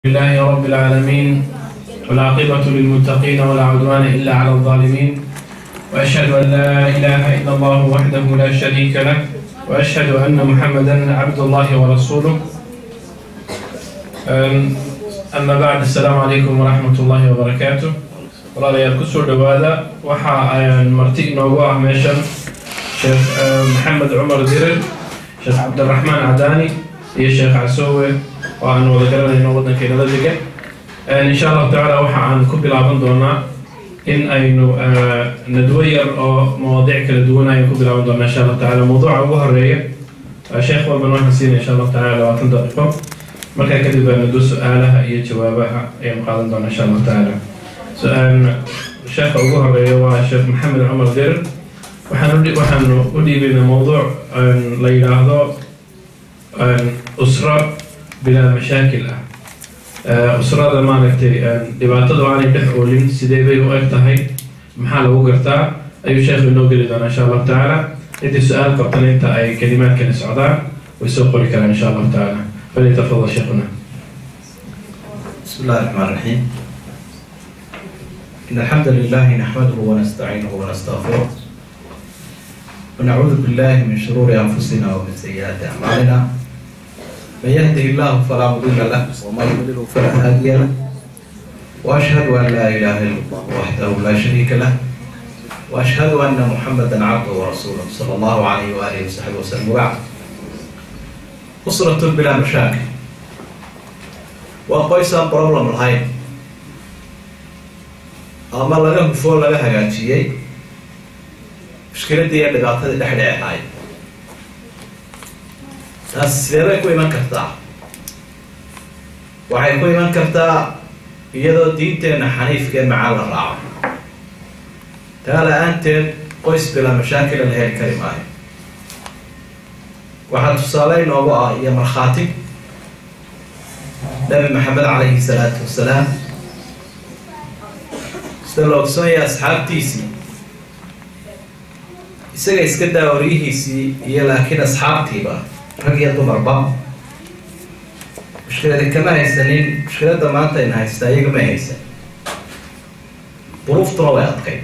لله رب العالمين والعاقبة للمتقين ولا عدوان إلا على الظالمين وأشهد أن لا إله إلا الله وحده لا شريك له وأشهد أن محمدا عبد الله ورسوله أم- أما بعد السلام عليكم ورحمة الله وبركاته walaalayaal kusoo dhowaada waxa ayaan marti inoogu ah meeshan sheekh eh, maxamed cumar dirir sheekh cabdiraxmaan cadaani iyo sheekh casoowe oo aan wada garanayno waddankeynala degan insha allahu tacaala waxa aan ku bilaaban doonaa in aynu eh, nadwo yar oo mawaadiic kala duwan ayaan ku bilaaban doonaa insha allahu tacaala mawduuca ugu horeeya eh, sheekh walban waxaan siinaya insha allahu tacaala labaatan daqiiqo markaa kadib baa nadwo su-aalaha iyo jawaabaha ayaan qaadan doonaa insha allahu tacaala su-aal sheekha ugu horeeya waa sheekh maxamed cumar dirir waxaan udhi- waxaanu u dhiibaynaa mowduuc een, la yidhaahdo een, usro bilaa mashaakil ah Eh, usrada maaragtay een, dhibaatadu aanay dhex oolin sidee bay u eg tahay maxaa lagu gartaa ayuu sheekhu inoo geli doonaa insha allahu tacaala intii su-aal qabtana inta ay kalimaadkani socdaan way soo qori karaan insha allahu tacaala falyatafadal sheekhuna بسم الله الرحمن الرحيم إن الحمد لله نحمده ونستعينه ونستغفره ونعوذ بالله من شرور أنفسنا ومن سيئات أعمالنا من يهده الله فلا مضل له ومن يضلل فلا هادي له وأشهد أن لا إله إلا الله وحده لا شريك له وأشهد أن محمدا عبده ورسوله صلى الله عليه وآله وصحبه وسلم وبعد أسرة بلا مشاكل waa qoys aan problem lahayn ama laga hufoo laga hagaajiyey mushkiladii iyo dhibaatadii dhex dhici lahayd taas sidee bay ku iman kartaa waxay ku iman kartaa iyadoo diinteenna xaniifkee macaan la raaco taa la-aanteed qoys bila mashaakila la heli kari maayo waxaa tusaale inoogu ah iyo markhaati nabi maxamed calayhi salaatu wasalaam sida la ogsoonaya asxaabtiisii isaga iska daa waryihiisii iyo laakiin asxaabtiiba rag iyo dumarba mushkiladi kama haysanin mushkiladda maanta ayna haystaa iyaga ma haysan duruuftuna way adkay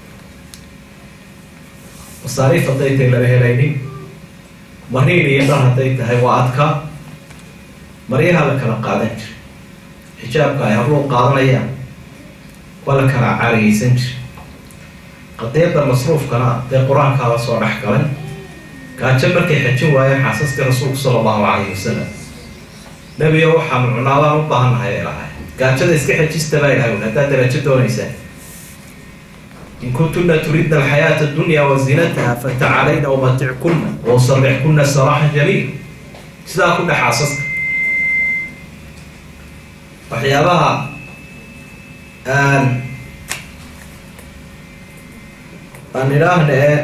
masaariif hadday tahay lama helaynin mariin iyo dhar hadday tahay waa adka maryaha la kala qaadan jira xijaabka ay habluhu qaadanayaan waa la kala carigaysan jira qadiyadda masruufkana dee qur-aankaaba soo dhex galay gaajo markay xajin waayeen xaasaskii rasuulku sala allahu calayhi wasalam nebiga waxaanu cunaadaan u baahannahay ay lahay gaajada iska xejista baa ilahay haddaad darajo doonaysaan in kuntunna turidna alxayaata addunya wa zinataha fatacalayna umatickunna wa usarrixkunna saraaxan jamiil sidaa ku dhex xaasaska waxyaabaha aan aan idhaahna ee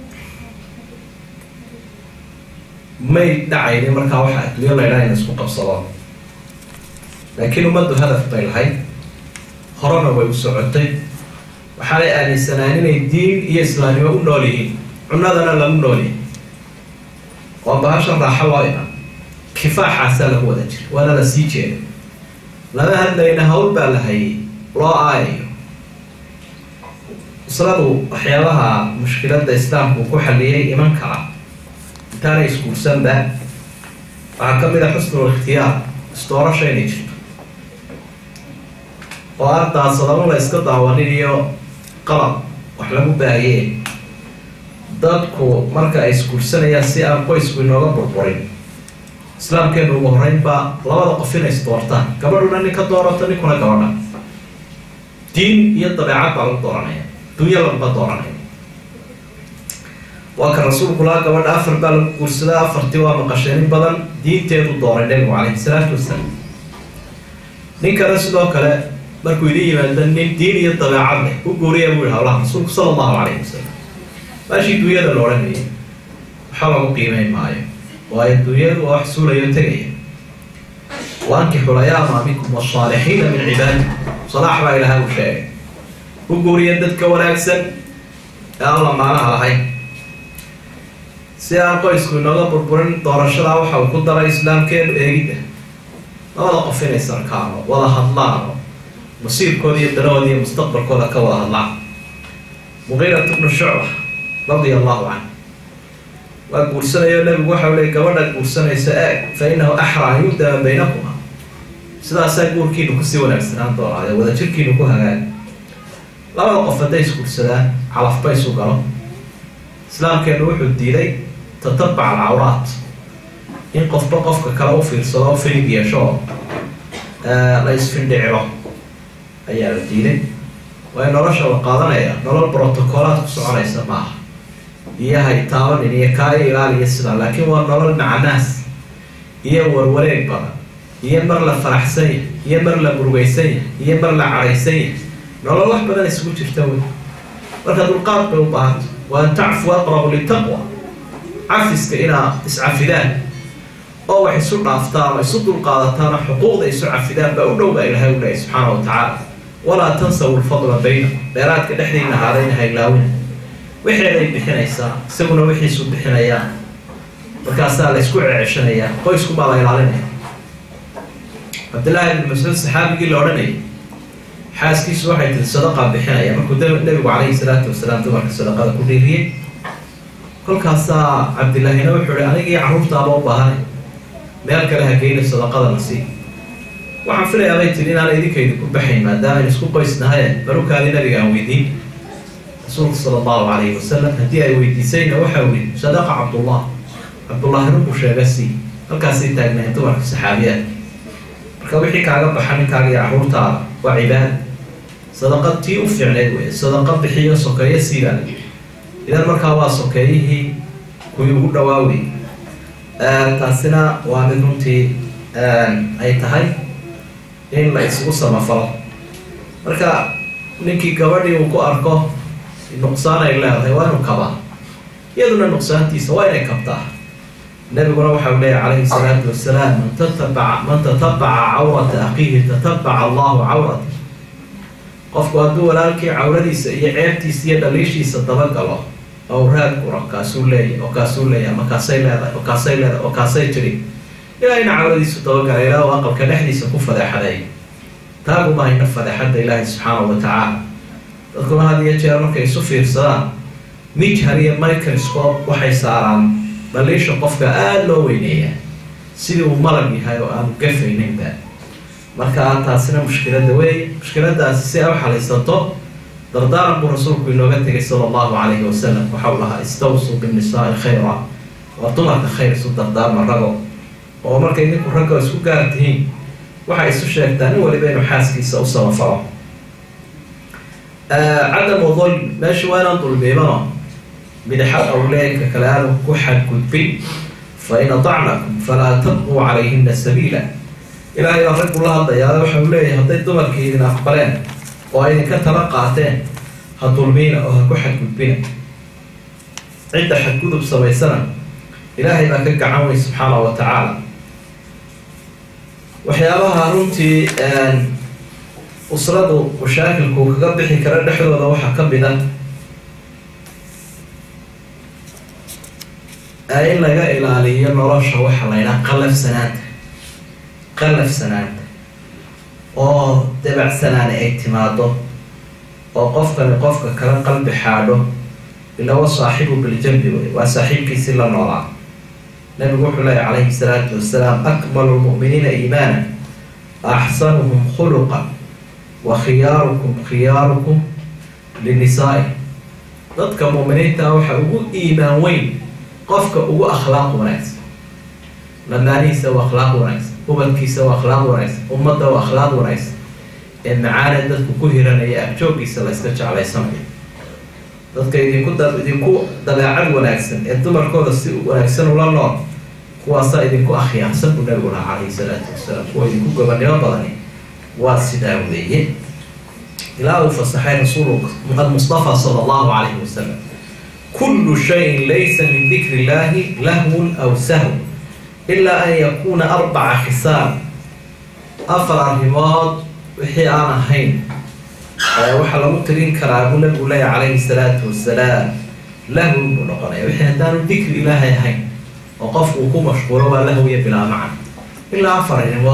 may dhacaynin markaa waxa adduunyo la idhaha in isku qabsado laakiin ummaddu hadaf bay lahayd horena way u socotay waxaanay aaminsanaan inay diin iyo islaamnimo u nool yihiin cunadana lagu nool yihin waa bahashan raaxo loo iman kifaaxaasaa lagu wada jira waana la sii jeeda lama hadlayna hawl baa la hayay loo aayayo isladu waxyaabaha mushkiladda islaamku ku xaliyay iman kara intaanay isguursanba waxaa ka mid a xusnul ikhtiyaar isdoorasha inay jirto oo ardaasadamo la iska daawanin iyo qalab wax lagu baahiyee dadku marka ay isguursanayaan si aan qoysku inooga burburin islaamkeenu ugu horeyn baa labada qof inay isdoortaan gabadhuna nin ka doorato ninkuna gabadha diin iyo dabeecad baa lagu dooranaya dunya laguma dooranaya waa ka rasuulku laa gabadha afar baa lagu guursadaa afartii waa maqasheen in badan diinteedu dooray nabigu calayhi salaatu wasalaam ninkana sidoo kale markuu idin yimaado nin diin iyo dabeecad leh u guuriya buu yihi hawlaha rasuulku sala allahu calayhi wasalam maashii dunyada la odhanayay waxa lagu qiimeyn maayo waayo dunyadu waa wax suulayo tegaya waankixu layaama minkum wasaalixiina min cibaadikum salaax baa ilahay u sheegay u guuriya dadka wanaagsan ee aan lamaanaha lahayn si aan qoysku inooga burburin doorashadaa waxa uu ku daray islaamkeenu eegidda labada qof inay sarkaano wada hadlaano masiirkooda iyo danahooda iyo mustaqbalkooda ka wada hadlaan muqiirat bnu shucba radia allahu canhu waa guursanayo nabigu waxau leey gabadha guursanaysa eeg fa inahu axra an yudama baynakuma sidaasaa guurkiinu kusii wanaagsanaan doonaayo wadajirkiinu ku hagaag labada qof hadday isguursadaan calafba isu galo islaamkeenu wuxuu diiday tatabac alcawraat in qofba qofka kale u fiirsado o filig yeesho oo la isfindhicilo ayaa la diiday waayo nolosha la qaadanaya nolol brotocoolaad ku soconaysa maaha iyo hay taabanin iyo kaayo ilaaliya sidaa laakiin waa nolol macanaas iyo warwareeg badan iyo mar la faraxsan yahay iyo mar la murugaysan yahay iyo mar la cadhaysan yahay nolol wax badan isugu jirta wey marka dulqaad bay u baahanta wa an tacfu aqrabu litaqwa cafiska inaa iscafidaan oo wax isu dhaaftaan oo isu dulqaadataan oo xuquuqda isu cafidaan baa u dhow baa ilahay u lehay subxaana wa tacaala walaa tansaw lfadla baynakum dheeraadka dhexdiina ahaadayna haylaawina wixeeday bixinaysaa isaguna wixiisu bixinayaan markaasaa la isku ceceshanayaa qoyskumaa la ilaalinaya cabdillahi ibn mascuud saxaabigii la odhanayay xaaskiisu waxay tiri sadaqaa bixinaya markuu nabigu calayhi salaatu wasalaam dumarka sadaqada ku dhiiriyey kolkaasaa cabdillaahina wuxuu ihi anigii carruurtaaba u baahanay meel kale ha geyna sadaqada na sii waxaan filayaa bay tiri inaana idinkaydi ku baxayn maadaamayn isku qoysnahaye barukaadii nabiga aan weydiin rasuulka sala allahu calayhi wasalam haddii ay weydiisayna waxau yihi sadaqa cabdullah cabdullahi runkuu sheega sii halkaasay taagnayn dumarka saxaabiyaadka marka wixii kaaga baxa ninkaaga iyo carruurtaada waa cibaada sadaqad tii u fiicneyd wey sadaqa bixiyo sokeeyo siibaa idan markaa waa sokeeyihii kuwii ugu dhawaawey taasina waa mid runtii ay tahay in la isugu samafalo marka ninkii gabadhii uu ku arko nuqsaan ay leedahay waa inuu kabaa iyaduna nuqsaantiisa waa inay kabtaa nabiguna waxau leeyahy calayhi salaatu wasalaam man tatabaca man tatabaca cawrata akiihi tatabaca allahu cawrata qofku hadduu walaalkii cawradiisa iyo ceebtiisa iyo dhaliishiisa dabagalo oo raad guro kaasuu leeyahy oo kaasuu leeyahy ama kaasay leedahay oo kaasay leedahay oo kaasay tiri ilaahayna cawradiisu dabagala ilaa u aqalka dhexdiisa ku fadeexaday taaguma hayna fadeexadda ilaahay subxaanahu wa tacaala dadkuna had iyo jeer markay isu fiirsadaan mijhar iyo microscope waxay saaraan dhaliisha qofka aada loo weyneeya sidii uu malag yahay oo aanu gafayninba marka taasina mushkilada weeye mushkiladaasi si ay u xalisato dardaaran buu rasuulku inooga tegay sala allahu calayhi wasalam waxau lahaa istawsuu binnisaai khayra waa dumarka khayr isu dardaarma rago oo markay ninku ragga isku gaar tihiin waxay isu sheegtaa nin waliba inuu xaaskiisa u samafalo cadamu dulm meesha waa inaan dulmiimano midxad awleenka kale aanu ku xadgudbin fa in atacnakum falaa tabquu calayhina sabiila ilaahay baa raggu la hadlayaa waxau leeyahay hadday dumarkii idin aqbaleen oo ay idinka tala qaateen ha dulmiina oo ha ku xadgudbina cidda xadgudub samaysana ilaahay baa ka gacan wey subxaana wa tacaala waxyaabaha runtii usradu mashaakilku kaga bixi kara dhexdooda waxaa ka mid a in laga ilaaliyo nolosha waxa la ydhaha qalafsanaanta qalafsanaanta oo dabacsanaani ay timaado oo qofkani qofka kala qalbi xaadho ila wa saaxibu biljambi wey waa saaxiibkiisi la noolaa nabigu wuxuu leeya calayhi salaatu wasalaam akmalu lmu'miniina iimaana axsanuhum khuluqan wa khiyaarukum khiyaarukum linisaa-i dadka mu'miniinta waxa ugu iimaan weyn qofka ugu akhlaaq wanaagsan lamaanihiisa waa akhlaaq wanaagsan ubadkiisa waa akhlaaq wanaagsan ummadda waa akhlaaq wanaagsan ee macaane dadku ku hiranaya agjooggiisa la yska jeclaysanayo dadka idinku da idinku dabeecad wanaagsan ee dumarkooda si wanaagsan ula nool kuwaasaa idinku akhyaarsan buu nabigu lahaa calayhi salaatu wasalaam kuwa idinku gobannimo badani waa sidaa weeye ilaa uu fasaxay rasuulu mustafa sala allahu calayhi wasalam kullu shayin laysa min dikri illahi lahwun aw sahw ilaa an yakuuna arbaca khisaal afar arrimood wixii aan ahayn waxaa lagu tirin karaa buu nabigu leeya calayhi salaatu wasalaam lahwun buu noqonaya wixii haddaanu dikri ilaahay ahayn oo qofku uu ku mashquulo waa lahwiya bilaa macan ilaa afar arrimood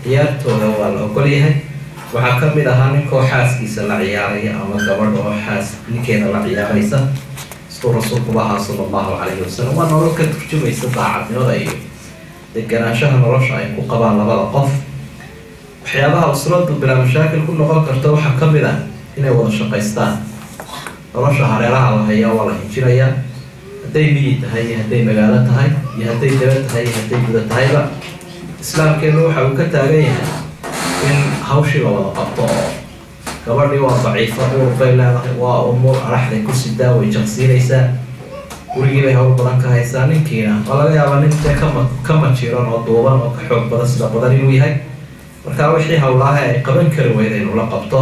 ciyaartooda waa la ogol yahay waxaa ka mid ahaa ninkoo xaaskiisa la ciyaaraya ama gabadh oo xaas ninkeeda la ciyaaraysa siduu rasuulkuba ahaa sala allahu calayhi wasalam waa nolol ka turjumaysa daacadnimada iyo deganaanshaha nolosha ay ku qabaan labada qof waxyaabaha usradu bilaa mashaakil ku noqon karta waxaa ka mid ah inay wada shaqaystaan nolosha hareeraha la hayaa waa la hinjinayaa hadday miyi tahay iyo hadday magaalo tahay iyo hadday daba tahay iyo hadday guda tahayba islaamkeenu waxa uu ka taagan yahay in hawshii la wada qabto oo gabadhii waa daciifa uur bay leedahay waa umuur araxday ku sidaa way jaqsiinaysaa gurigii bay hawl badan ka haysaa ninkiina waa laga yaabaa nin dee kama ka majiran oo duuban oo ka xoog badan sida badan inuu yahay markaa wixii hawlaaha ay qaban kari weyda inuu la qabto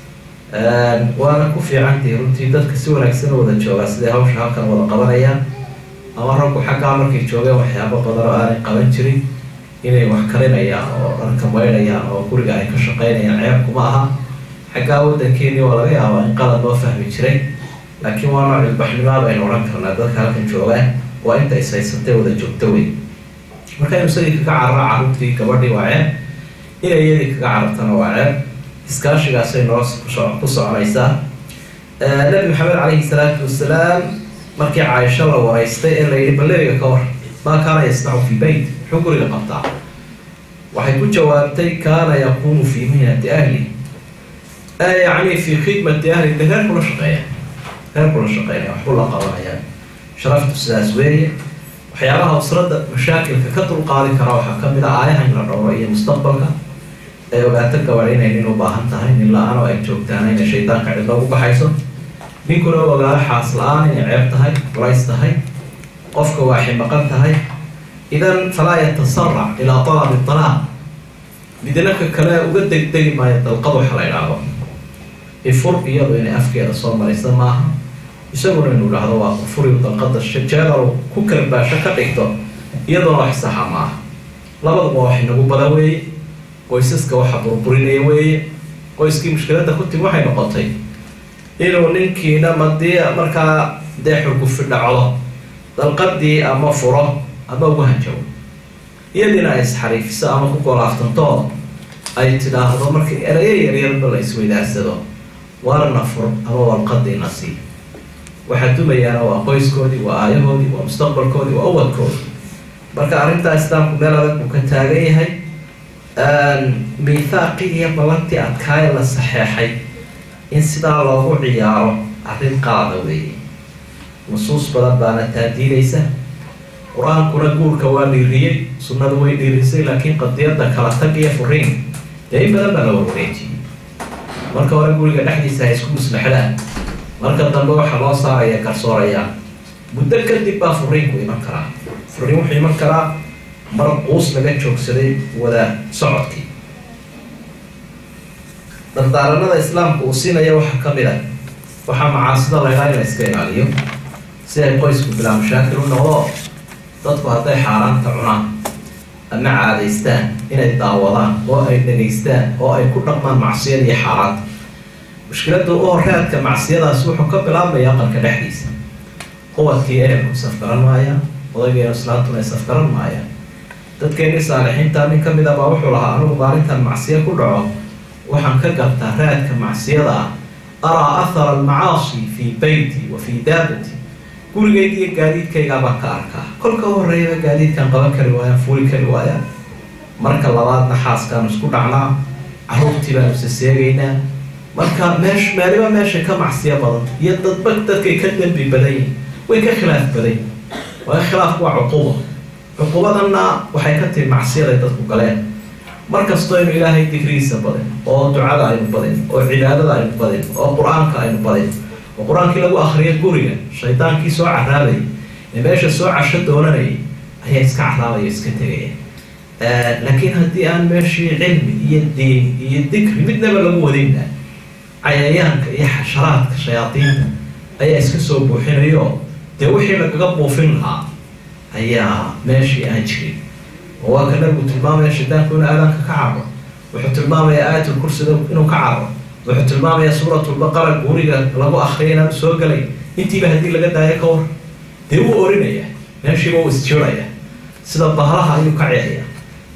waana ku fiicantii runtii dadka si wanaagsan u wada joogaa siday hawsha halkan wada qabanayaan ama raggu xaggaa markay joogeen waxyaabo badan oo aanay qaban jirin inay wax karinayaan oo dharka maydhayaan oo guriga ay ka shaqaynayaan ceebkuma aha xaggaa waddankeeni waa laga yaabaa in qalad loo fahmi jiray laakiin waa nooc ilbaxnimaa baynu odhan karnaa dadka halkan joogaan waa inta is haysatay wada joogto wey marka inu isagii kaga cararo carruurtii gabadhii waa ceeb inay iyadii kaga carartana waa ceeb iskaashigaasay noo ku soconaysaa nabi maxamed calayhi salaatu wasalaam markii caaisho la waraystay ee la yidhi ballebiga ka war maa kaana yasnacu fii beyt muxuu guriga qabtaa waxay ku jawaabtay kaana yaquumu fii mihnati ahli yacni fii khidmati ahli de reer kula shaqeeya reer kula shaqeynaya waxbuu la qabanayaan sharaftu sidaas weeye waxyaabaha usradda mashaakilka ka dulqaadi kara waxaa ka mid a aayaha in la dhowro iyo mustaqbalka ay ogaato gabadh inay nin u baahan tahay nin la-aan oo ay joogtaana inay shaydaanka cidlo ugu baxayso ninkuna u ogaado xaas la-aan inay ceeb tahay culays tahay qofka waa ximaqan tahay idan falaa yatasarac ilaa talabi talaaq midnaka kale uga degdegi maayo dalqad waxa la idhaahdo ifur iyadu inay afkeeda soo maraysa maaha isaguna inu idhaahdo waa furiu dalqada jeedal ku kalbaasho ka dhigto iyaduna wax saxa maaha labaduba wax inagu badan weeye qoysaska waxa burburinaya weeye qoyskii mushkiladda ku timi waxay noqotay inuu ninkiina madii markaa dee xurgufi dhacdo dalqadii ama furo ama ugu hanjabo iyadiina ay isxariifiso ama ku golaaftanto ay tidhaahdo markii erayo yaryarba la isweydaarsado waarna fur ama walqadiina sii waxaa dumayaana waa qoyskoodii waa aayahoodii waa mustaqbalkoodii waa ubadkoodii marka arrintaa islaamku meel adag buu ka taagan yahay miithaaqii iyo ballantii adkaaya la saxeexay in sidaa loogu ciyaaro arrin qaada weeye nusuus badan baana taadiidaysa qur-aankuna guurka waa dhiiriyey sunnadu way dhiirisay laakiin qadiyadda kala tag iyo furiin dee in badan baa la warwareejiyey marka hore guriga dhexdiisa ha isku muslaxdaan marka dambe waxaa loo saaraya garsoorayaa muddo kadib baa furiinku iman karaa furiin wuxuu iman karaa mar quus laga joogsaday wada socodkii dardaaranada islaamka uu siinaya waxaa ka mid ah waxaa macaasida laydhaa in la iska ilaaliyo si ay qoysku bilaa mashaakil u noqdo dadku hadday xaaraanta cunaan ama caadaystaan inay daawadaan oo ay dhegaystaan oo ay ku dhaqmaan macsiyada iyo xaaraanta mushkiladda u horeadka macsiyadaas wuxuu ka bilaabmaya aqalka dhexdiisa quwadkii ehelku safgaran maayaan odaygeenu islaantuna ay safgaran maayaan dadkeenii saalixiinta nin ka mid a baa wuxuu lahaa anigu maalintan macsiyo ku dhaco waxaan ka gartaa raadka macsiyada ah araa athara almacaasi fii beyti wa fii daabati gurigayga iyo gaadiidkaygaa baan ka arkaa kolka u horreeyaba gaadiidkaan qaban kari waayaan fuuli kari waayaan marka labaadna xaaskaanu isku dhacnaa carruurtii baanu isa seegaynaa marka meesh meeliba meesha ka macsiyo badan iyo dadba dadkay ka dembi badan yihin way ka khilaaf badan yihin waa khilaafku waa cuquba cuqubadanna waxay ka timi macsiyaday dadku galeen markastoo aynu ilaahay digrigiisa badin oo ducada aynu badin oo cibaadada aynu badin oo qur-aanka aynu badin oo qur-aankii lagu akriya guriga shaydaankii soo caraabayay ee meesha soo casho doonanayay ayaa iska caraabaya iska tegaya laakiin haddii aan meeshii cilmi iyo diin iyo dikri midnaba lagu wadinna cayayaanka iyo xasharaadka shayaadiinta ayaa iska soo buuxinayo dee wixii lagaga buufin lahaa ayaa meeshii aan jirin oo waa ka nabigu tilmaamaya shaydaanku inuu aadaanka ka caro wuxuu tilmaamayaa aayatulkursida inuu ka caro wuxuu tilmaamayaa suuratulbaqara guriga lagu akriya inaanu soo galay intiiba haddii laga daayo ka war dee wuu orinaya meeshiiba uu isjiiraya sida bahlaha ayuu ka ceexaya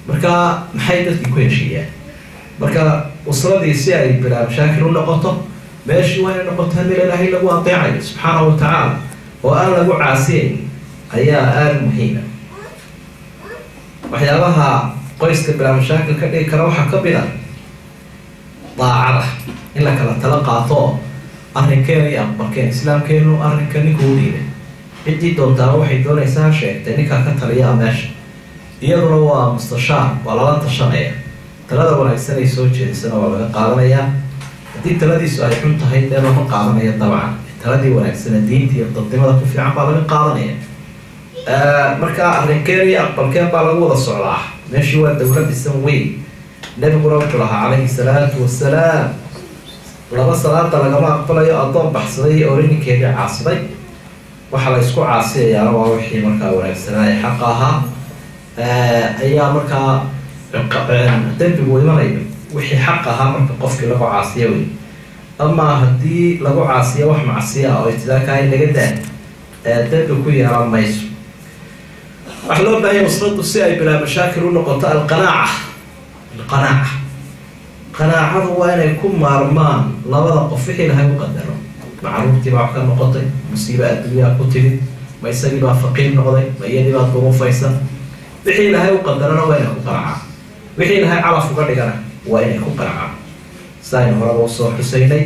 marka maxay dadkii ku heshiiyaan marka usradii si ay bilaa mashaakil u noqoto meeshii waa inay noqotaa meel ilaahay lagu adeecayo subxaanahu wa tacaala oo aan lagu caasiyayn ayaa aada muhiima waxyaabaha qoyska bilaa mashaakil ka dhigi kara waxaa ka mid a daacada in la kala tala qaato oo arrinkeena iyo aqbalkeen islaamkeenu arrinka ninka u dhiibay ciddii doontaaba waxay doonaysaa sheegtay ninkaa ka taliyaa meesha iyaduna waa mustashaar waa lala tashanaya talada wanaagsan ay soo jeedisana waa laga qaadanayaa haddii taladiisu ay xun tahay dee lama qaadanaya dabcan taladii wanaagsana diinta iyo dadnimada ku fiican baa laga qaadanaya marka arrinkeen iyo aqbalkeen baa lagu wada socdaa meeshii waa dowlad isan weyn nebiguna wuxuu lahaa calayhi salaatu wasalaam laba salaada lagama aqbalayo addoon baxsaday iyo orininkeedii caasiday waxaa la isku caasiyayaana waa wixii markaa wanaagsanaa ee xaqa ahaa ayaa markaa dembigu imanayo wixii xaq ahaa marka qofkii lagu caasiyo wey amaa haddii lagu caasiyo wax macsiya ah oo itidaakaha naga daa dembi ku yeelan mayso waxaa loo baahanya usradu si ay bilaa mashaakil u noqoto alqanaaca alqanaaca qanaacadu waa inay ku maarmaan labada qof wixii lahay u qadaro ma caruurtii baa wax ka noqotay musiiba adduunyaa ku timid ma isagii baa faqiir noqday ma iyadii baa durufaysan wixii ilahay u qadarana waa inay ku qanacaan wixii ilahay calaf uga dhigana waa inay ku qanacaan sidaaynu horaba usoo xusaynay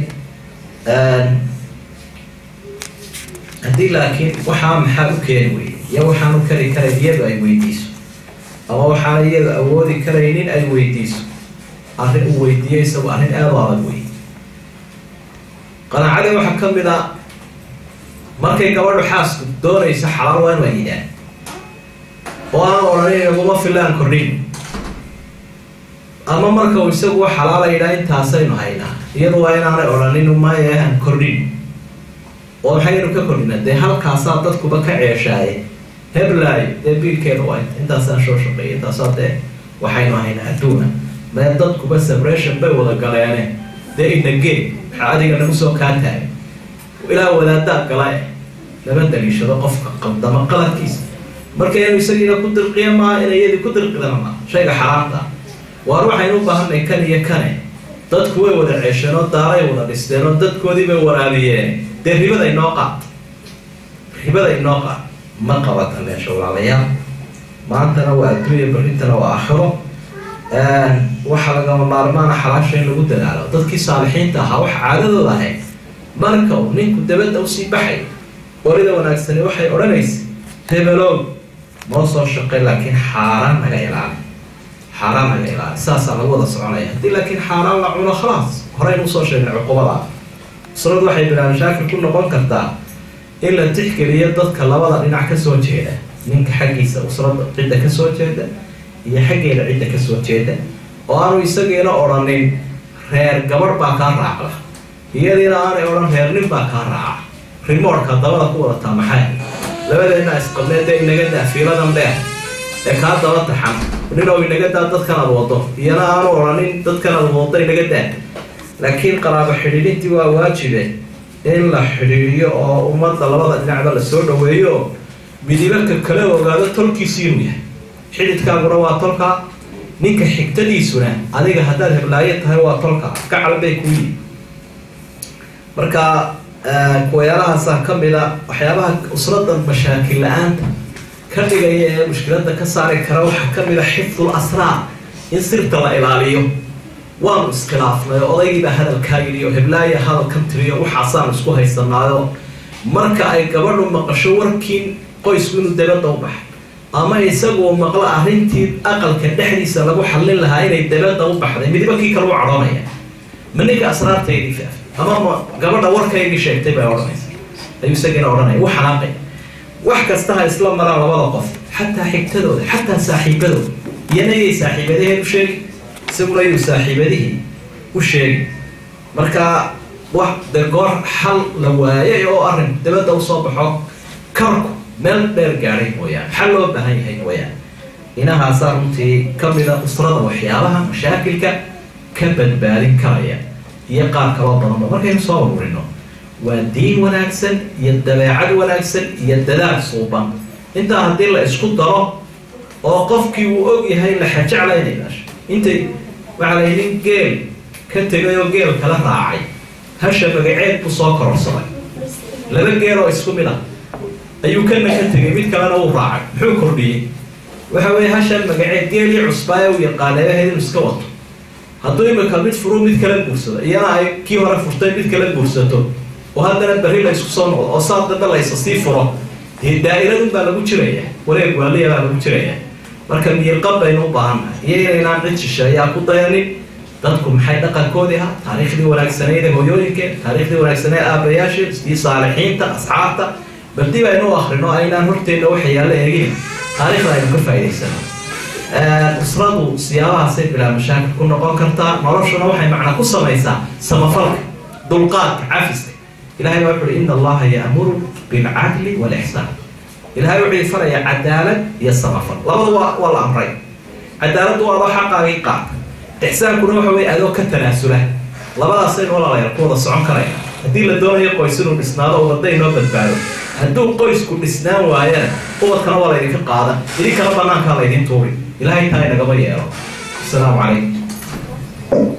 haddii laakiin waxaa maxaa u keeni weyey iyo waxaanu kari karayn iyadu ay weydiiso ama waxaana iyadu awoodi karaynin ay weydiiso arrin uu weydiiyo isagu arrin aada u adag wey qanaacadii waxaa ka mid a markay gabadhu xaasku doonayso xalaal waa inu ayidaan oo aan odhanin iguma filaan kordhin ama marka uu isagu xalaala yidhaa intaasaynu haynaa iyadu waa inaanay odhanin maya aan kordhin oo maxaynu ka kordhina dee halkaasaa dadkuba ka ceeshaaye heblaayo dee biilkeeda waa intaasaan soo shaqeeya intaasaa dee waxaynu haynaa adduuna mee dadkuba sabration bay wada galeene dee inagee maxaa adiga nagu soo kaa taagay ilaa wadaadaad gala eh lama daliishado qofka qaldama qaladkiisa marka inuu isagiina ku dirqiya maa ina iyadii ku dirqidana maa shayga xaraamta waar waxaynu u baahanay kan iyo kane dadku way wada ceesheen oo daaray wada dhisteen oo dadkoodii bay waraabiyeen dee ribada inoo qaat ribada inoo qaat ma qabata meesha walaalayaal maantana waa adduunya barintana waa aakhiro waxaa lagama maarmaana xalaasha in lagu dadaalo dadkii saalixiinta ahaa waxa caadadooda ahayd marka uu ninku dabadda usii baxay qorida wanaagsani waxay odhanaysa hebelow noo soo shaqay laakiin xaaraan naga ilaali xaaraan naga ilaali saasaa lagu wada soconaya haddii laakiin xaaraan la cuno khalaas horeynu usoo sheegnay cuqubada usradu waxay bilaa mashaakil ku noqon kartaa in la tixgeliyo dadka labada dhinac kasoo jeeda ninka xaggiisa usrada cidda kasoo jeeda iyo xaggeeda cidda kasoo jeeda oo aanu isagiina odhanin reer gabarh baa kaa raacda iyadiina aanay odhan reer nin baa kaa raaca rimoorka dabada ku wadataa maxay labadeena isqabnee dee inaga daa fiiladan dheer ee kaa daba taxan ninow inaga daa dadkan aad wado iyana aanu odhanin dadkan aad wado inaga daa laakiin qaraabo xidhiidhintii waa waajibe in la xidhiidhiyo oo ummadda labada dhinacba lasoo dhaweeyo oo midibaka kale ogaado tolkiisi inuu yahay xididkaaguna waa tolka ninka xigtadiisuna adiga haddaad heblaayo tahay waa tolka gacal bay ku yihi marka kuwayaalahaasa ka mid a waxyaabaha usrada mashaakil la-aanta ka dhigaya ee mushkilada ka saari kara waxaa ka mid a xifdul asraar in sirta la ilaaliyo waanu iskhilaafnay oo odaygiibaa hadalkaa yidhi oo heblaaya hadalkan tiriyo waxaasaanu isku haysanaayo marka ay gabadhu maqasho warkii qoysku inuu dabadda u baxay ama isaguu maqlo arrintii aqalka dhexdiisa lagu xallin lahaa inay dabadda u baxday midiba kii kale u cadhoonaya ma ninka asraartaydii faaf ama ma gabadha warkaygii sheegtay bay odhanaysa ayuu isagiina odhanaya u xanaaqay wax kasta ha isla maraan labada qof xataa xigtadooda xataa saaxiibadooda iyana yay saaxiibadaheed u sheegi isaguna yuu saaxiibadihii u sheegi marka wax de goor xal la waayay oo arrin dabadda usoo baxo karku meel dheer gaadhay mooyaane xal loo baahan yahay mooyaane inahaasaa runtii ka mida usrada waxyaabaha mashaakilka ka badbaadin karaya iyo qaar kaloo badanba markaynu soo ururino waa diin wanaagsan iyo dabeecad wanaagsan iyo dadaal suuban intaa haddii la isku daro oo qofkii uu og yahay laxa jecla inay dhasho intay waxaa la yidhi geel ka tegay oo geel kala raacay hasha magaceed buu soo kororsaday laba geel oo isku mid ah ayuu kana ka tegay mid kalena uu raacay muxuu kordhiyey waxa weeye hashan magaceed geelii cusbaaye u yaqaaneebaheed inuu iska wato hadduu imika mid furu mid kala guursado iyana ay kii hore furtay mid kala guursato oo haddana berri la isku soo noqdo oo saa dambe laysa sii furo dee daa'iradun baa lagu jiraya wareeg waaliya baa lagu jiraya marka miirqab baynu u baahannahay iyo inaynaan cid shisheeyaa ku dayanin dadku maxay dhaqankoodii ahaa taariikhdii wanaagsaneyd ee hooyooyinkeen taariikhdii wanaagsaneed aabayaasheen iyo saalixiinta asxaabta bal dib aynu u akrino aynaan horteenna waxa yaalla eegin taariikhda aynu ka faa'idaysano usradu siyaabahaasay bilaa mashaakil ku noqon kartaa noloshuna waxay macna ku samaysaa samafalka dulqaadka cafiska ilahay baa wuxu uhi ina allaha ya'muru bilcadli walixsaan ilahay wuxuu farayaa cadaalad iyo samafal labada waa waa la amray cadaaladdu waa adoo xaqaagii qaata ixsaankuna waxa weye adoo ka tanaasula labadaasaynu walaalayaal ku wada socon karaya haddii la doonayo qoys inuu dhisnaado oo wadda inoo badbaado hadduu qoysku dhisnaan waayana ubadkana waa laydinka qaadan idinkana banaankaa laydin tuuri ilahay taa inagama yeelo asalaamu calaykum